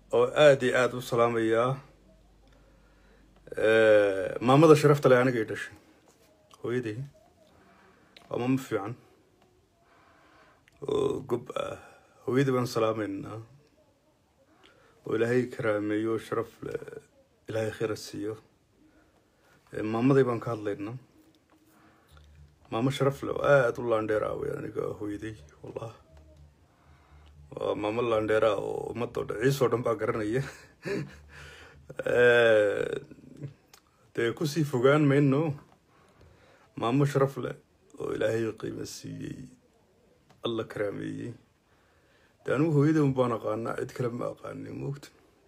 oo aada iyo aada u salaamayaa maamada sharafta leh anigay dhashay hooyaday waa maamo fiican oo gob ah hooyadii baan salaamaynaa oo ilaahay karaameeyo sharaf le ilaahay khayra siiyo maamaday baan ka hadlaynaa maamo sharaf leh oo aada u laandheer ah wey aniga hooyaday wallah waa maamo laandheera oo ummadda o dhan ciis oo dhan baa garanaya dee kusii fogaan mayno maamo sharaf leh oo ilaahay qiimo siiyey alla karaameeyey de anigu hooyada un baan aqaanaa cid kale ma aqaanin moogta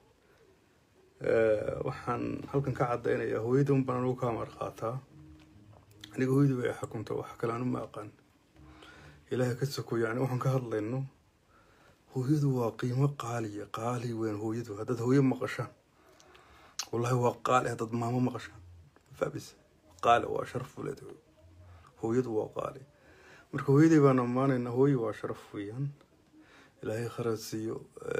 waxaan halkan ka caddaynayaa hooyada un baan anigu ka amar qaataa aniga hooyada way xukunta wax kale anu ma aqaan ilaahay ka soko yani waxaan ka hadlayno hooyadu waa qiimo qaaliya qaali weyn hooyadu haddaad hooyo maqashaan wallahi waa qaali haddaad maamo maqashaan fabis qaali waa sharaf uleed hooyadu waa qaali marka hooyaday baan ammaanaynaa hooyo waa sharaf weeyaan ilaahay kharad siiyo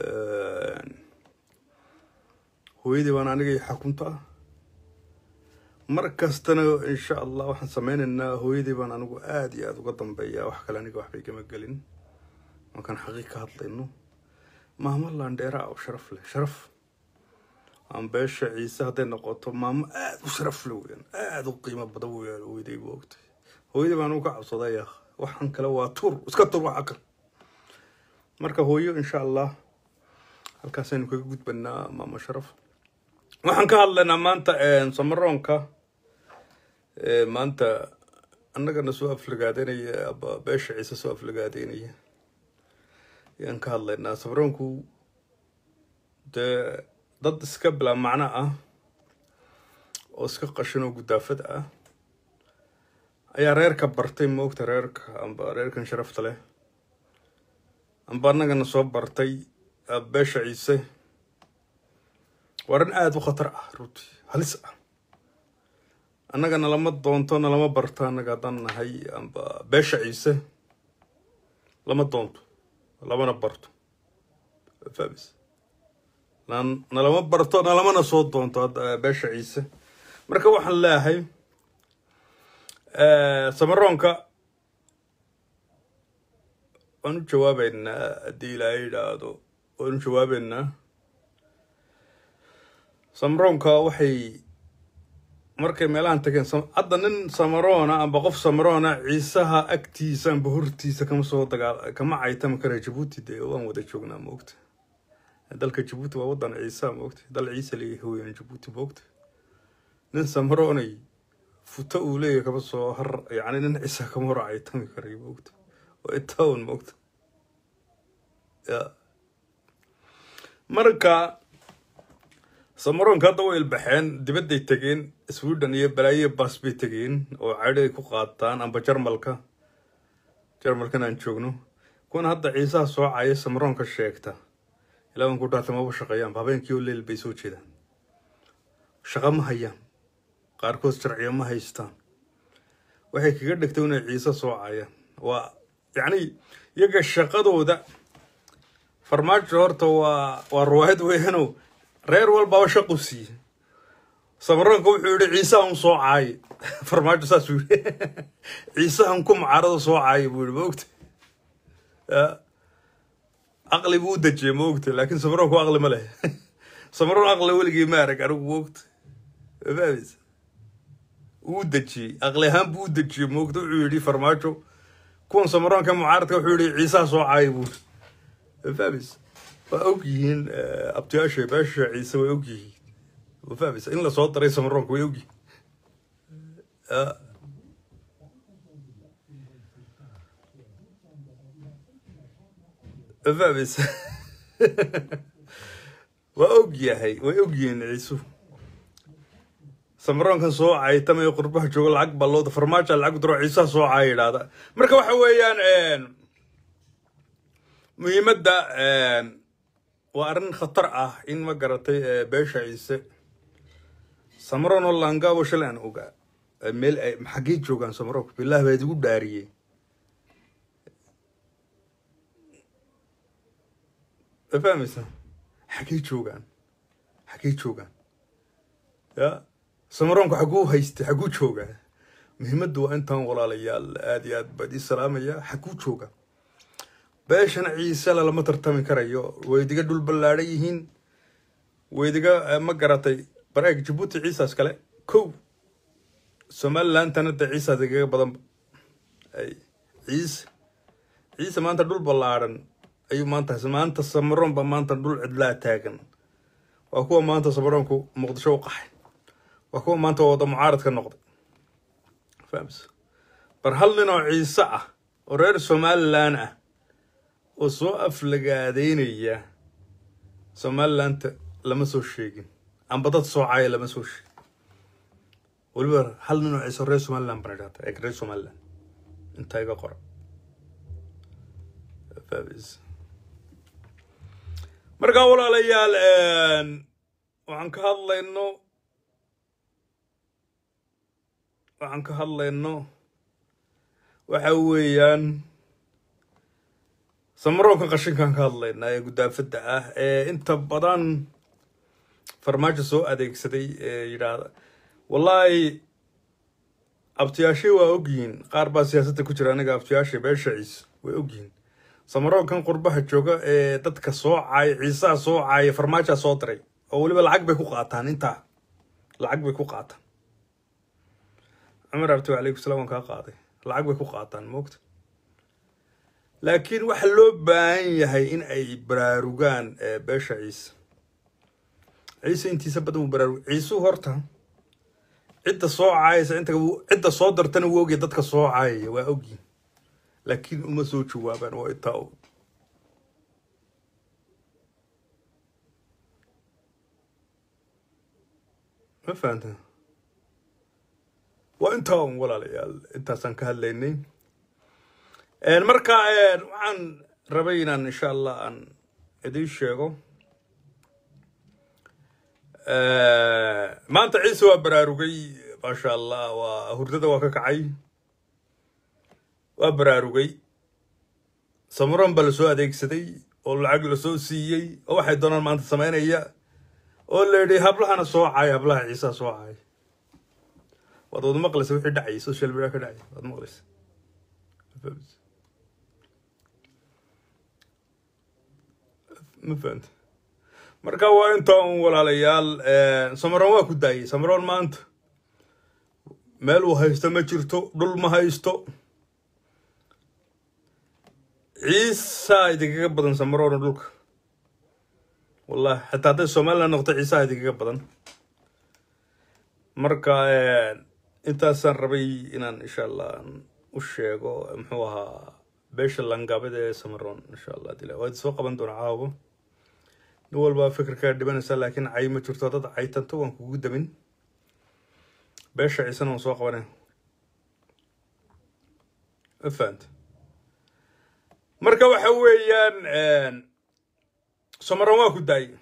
hooyaday baan anigay xakunta ah mar kastana insha allah waxaan sameynaynaa hooyaday baan anigu aada iyo aada uga dambeeyaa wax kale aniga waxbay kama gelin markaan xaqiiq ka hadlayno maamo laandheera oo sharaf leh sharaf aan beesha ciise hadday noqoto maamo aada u sharaf leh weyaan aada u qiimo badan weyaan hooyaday bu ogtay hooyadii baan uga cabsaday ya waxaan kale waa tur iska tur waxa kale marka hooyo insha allah halkaasaynu kaga gudbanaa maamo sharaf waxaan ka hadlaynaa maanta samaroonka maanta annagana soo aflagaadeynaya aba beesha ciise soo aflagaadeynaya ayaan ka hadlaynaa samaroonku dee dad iska bilaa macno ah oo iska qashin oo gudaafad ah ayaa reerka bartay moogta reerka amba reerkan sharafta leh amba annagana soo bartay beesha ciise waa arrin aada u khatar ah runtii halis ah annaga nalama doonto nalama barto annaga haddaan nahay amba beesha ciise lama doonto lamana barto fabis nalama barto nalamana soo doonto beesha ciise marka waxaan leeyahay samaroonka waan u jawaabeynaa haddii ilaahay yidhaahdo waan u jawaabeynaa samaroonka waxay markay meelahan tageen hadda nin samaroona amba qof samaroona ciisaha agtiisa amba hortiisa kama soo dagaal kama caytami kara jabuuti dee waan wada joognaa maogta dalka jabuuti waa wadan ciisa maogta dal ciise leeyahay hooyan jabuuti maogta nin samaroonay futo uu leeyahay kama soo har yacni nin ciisa kama hor caytami karay maogta waa itown maogta ya marka samaroonka hadda way ilbaxeen dibadday tegeen sweden iyo balaayo baas bay tegeen oo cadhi ay ku qaataan amba jarmalka jarmalkan aan joogno kuwan hadda ciisaha soo caya samaroonka sheegta ilaaban ku dhaartay maba shaqeeyaan habeenkii oo leel bay soo jeedaan shaqo ma hayaan qaarkood sharciyo ma haystaan waxay kaga dhigtay inay ciise soo cayaan waa yacni iyaga shaqadooda farmaajo horta waa waa ruwaayad weeyano reer walbaaba shaqu siiye samaroonka wuxuu yihi ciisahan soo caaye farmaajo saasuu yii ciisahan ku macarada soo caaye buu yihi maogta aqli buu u dejiyey maogta laakiin samaroonku aqli ma leh samaroon aqli weligii ma arag anigu maogta fahmis uu dejiyey aqli ahaan buu u dejiyey maogta wuxuu yihi farmaajo kuwan samaroonka mucaaradka wuxuu yihi ciisaha soo caaye buu fahmis waa og yihiin abtiyaasha beesha ciise way og yihiin fahmaysa in lasoo daray samaroonka way og yihiin fahmaysa waa og yahay way og yihiin ciisu samaroonkan soo caytamay qurbaha jooga lacag ballooda farmaaja lacag diro ciisaha soo caaya yidhaahda marka waxa weeyaan muhiimadda waa arrin khatar ah in ma garatay beesha ciise samaroon oo laangaabo shalay aan ogaa meel ay xaggey joogaan samaroonka bilaah baa idigu dhaariyey fahmaysa xagey joogaan xagey joogaan ya samaroonku xaguu haystay xaguu joogaa muhiimaddu waa intaan walaalayaal aada iyo aad baad ii salaamaya xaguu jooga beeshana ciisela lama tartami karayo waydiga dhul ballaadhan yihiin waydiga ma garatay bareeg jabuuti ciisaas kale kow somalilandana dee ciisaas igaga badanba ay ciise ciise maanta dhul ballaadhan ayuu maanta maanta samaroon ba maanta dhul cidlaa taagan waa kuwa maanta samaroonku muqdisho u qaxay waa kuwa maanta wada mucaaradka noqday fahms bar hal nin oo ciise ah oo reer somalilan ah oo soo aflagaadeynaya somalilanta lama soo sheegin amba dad soocaya lama soo sheegin weliba hal nin oo ciise reer somaliland bana idhahda ee reer somaliland intaa iga qora fahms markaa walaalayaal waxaan ka hadlayno waxaan ka hadlayno waxa weeyaan samaroonka qashinkaan ka hadlaynaa ee gudaafadda ah ee inta badan farmaajo soo adeegsaday ee yidhaahda wallaahi abtiyaashay waa ogyihiin qaar baa siyaasadda ku jira aniga abtiyaashay beesha ciise way ogyihiin samaroonkan qurbaha jooga ee dadka soo caaya ciisaha soo caaya farmaajaa soo diray oo weliba lacag bay ku qaataan intaa lacag bay ku qaataan cumar abti alaykum salam waan kaa qaaday lacag bay ku qaataan moogta laakiin waxaa loo baahan yahay in ay baraarugaan beesha ciise ciise intiisa badan wuu baraarug ciisuu horta cidda soo caayaysa inta cidda soo dartana wuu ogya dadka soo caayaya waa ogyihin laakiin uma soo jawaabaan waa intaa og ma fahanta waa intaa un walaalayaal intaasaan ka hadlaynay marka waxaan rabay inaan insha allah aan idiin sheego maanta ciise waa baraarugay maasha allah waa hurdada waa ka kacay waa baraarugay samaroon baa lasoo adeegsaday oo lacag lasoo siiyey oo waxay doonaan maanta sameynaya oo la yidhi hablahana soo caay hablaha ciisaa soo caay waad wada maqlaysa wixii dhacayay social media ka dhacay waad maqlaysa ma fahanta marka waa inta un walaalayaal samaroon waa ku daayay samaroon maanta meel uu haysto ma jirto dhul ma haysto ciisaa idinkaga badan samaroona dhulka wallahi xataa hadday somaliland noqto ciisaha idinkaga badan marka intaasaan rabay inaan insha allah u sheego muxuu ahaa beesha langaabada ee samaroon insha allah dila waad soo qaban doona caawo nin walbaa fikirkaa dhibanaysa laakiin cay ma jirto dad caytanto waan kugu damin beesha ciisena waan soo qabanay ma fahanta marka waxa weeyaan samaroon waa ku daayay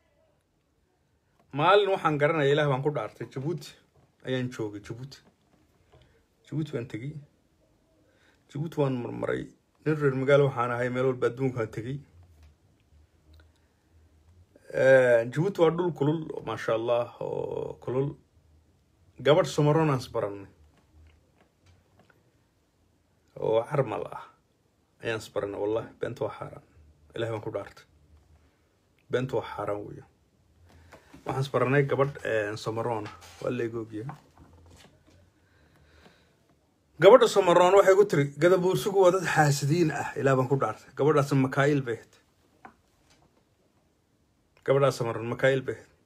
maalin waxaan garanaya ilaah baan ku dhaartay jabuuti ayaan joogay jabuuti jabuuti baan tegey jabuuti waan marmaray nin reer magaalo waxaan ahay meel walba adduunkaan tegey jabuuti waa dhul kulul maasha allah oo kulul gabadh samaroon aan isbarannay oo carmal ah ayaan isbaranay wallahi beenta waa xaaraan ilaah baan ku dhaartay beenta waa xaaraan weya waxaan isbaranay gabadh samaroona waa laegoogya gabadha samaroon waxay ku tiri gadabuursigu waa dad xaasidiin ah ilaa baan ku dhaartay gabadhaas makail bay ahayd gabadhaas samaroon makail bay ahayd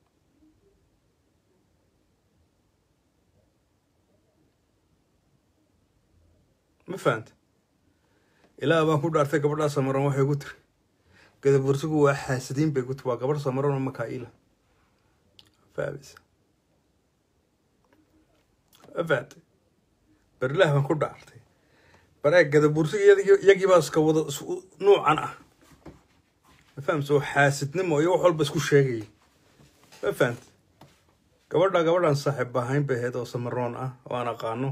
ma fahanta ilaa baan ku dhaartay gabadhaas samaroon waxay ku tiri gadabuursigu waa xaasidiin bay ku tiri waa gabadh samaroon oo makaila fahmaysa ma fahantay berilah baan ku dhaartay baree gadabuursiga iyagii baa iska wada nuucan ah ma fahamsa oo xaasidnimo iyo wax walba isku sheegaya ma fahantay gabadha gabadhan saaxiib ahayn bay ahayd oo samaroon ah oo aan aqaano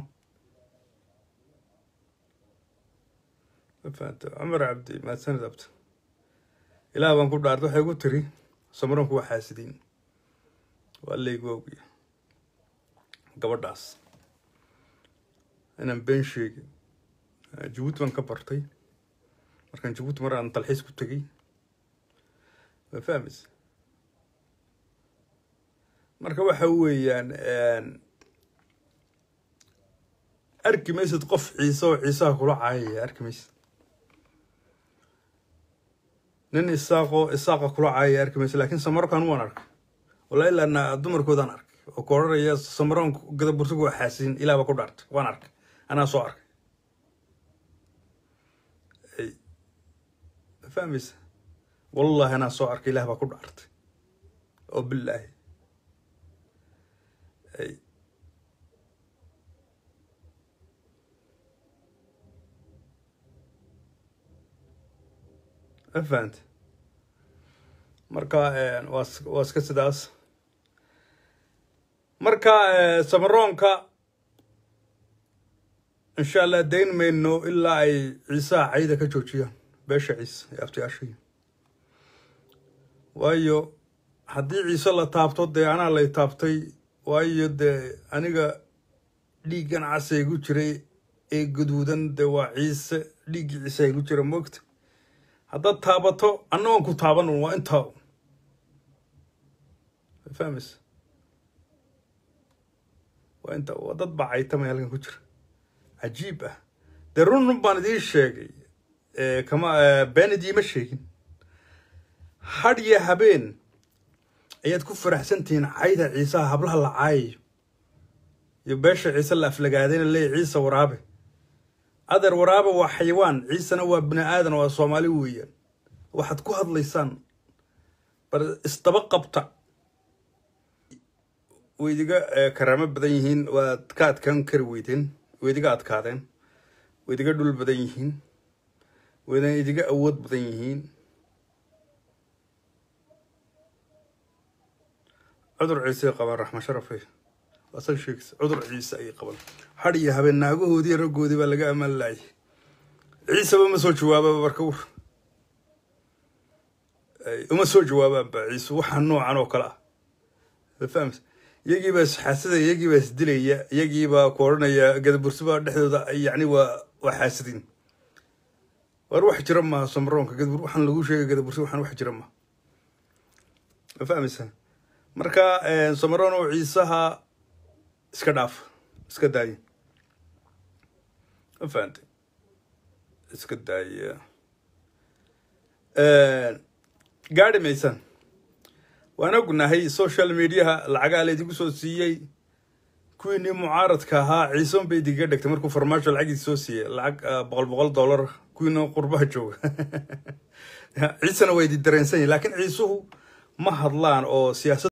ma fahanta cumar cabdi mahadsanid abta ilaah baan ku dhaartay waxay ku tiri samaroonku waa xaasidiin waa laygu ogiya gabadhaas inaan been sheegin jabuuti baan ka bartay markaan jabuuti mar aan dalxiis ku tegey waa fahmaysa marka waxa weeyaan arki maysid qof ciise oo ciisaha kula caayaya arki maysid nin isaaqoo isaaqa kula caayaya arki maysid laakiin samarokan waan arkay walaa ilaana dumarkoodaan arkay oo ka odhanaya samaroon gadabursigu waa xaasiin ilaah baa ku dhaartay waan arkay anaa soo arkay fahmaysa wallahi anaa soo arkay ilaah baa ku dhaartay oo bilaahi ma fahante marka waa waa iska sidaas marka samaroonka insha allah dayn mayno ilaa ay ciisaha cayda ka joojiyaan beesha ciise ee abtiyaashaya waayo haddii ciise la taabto dee anaa lay taabtay waayo dee aniga dhiiggan casa igu jiray ee gaduudan dee waa ciise dhiiggii ciise igu jira moogta haddaad taabato anna waan ku taaban waa intaa fahmaysa waa inta waa dad baa caytamay halkan ku jira cajiib ah dee run run baan idiin sheegay kama been idiima sheegin hadh iyo habeen ayaad ku faraxsantihiin cayda ciisaha hablaha la caayayo iyo beesha ciise la aflagaadayna leeya ciise waraabe adeer waraabe waa xayawaan ciisena waa bini aadan waa soomaali weeyaan waxaad ku hadlaysaan bar isdaba qabta way idiga karaamo badan yihiin waad ka adkaan kari weydeen way idiga adkaadeen way idiga dhul badan yihiin wayna idiga awood badan yihiin cudur ciise qabaan raxma sharafe asan sheegis cudur ciise ayay qaban hadh iyo habeen naagahoodii raggoodii baa laga amaan laayay ciiseba ma soo jawaababa marka wur uma soo jawaabaanba ciise waxaa noocan oo kale ah fahms iyagiibaa isxaasadaya iyagiibaa isdilaya iyagiibaa ku odhanaya gadabursibaa dhexdooda yacni waa waa xaasidin war wax jira maha samroonka gadabur waxaan lagu sheegay gadabursi waxaan wax jira maha ma fahmaysaa marka samaroon oo ciisaha iska dhaaf iska daaya ma fahantay iska daaya gaadhi maysaan waan ognahay social mediaha lacagaa laydigu soo siiyey kuwiinii mucaaradka ahaa ciisoon bay idiga dhegtay markuu farmaajo lacagiisi soo siiyey lacag boqol boqol dollar kuwiina qurbaha jooga ciisena waa idi dareensan yahin lakiin ciisuhu ma hadlaan oo siyaasad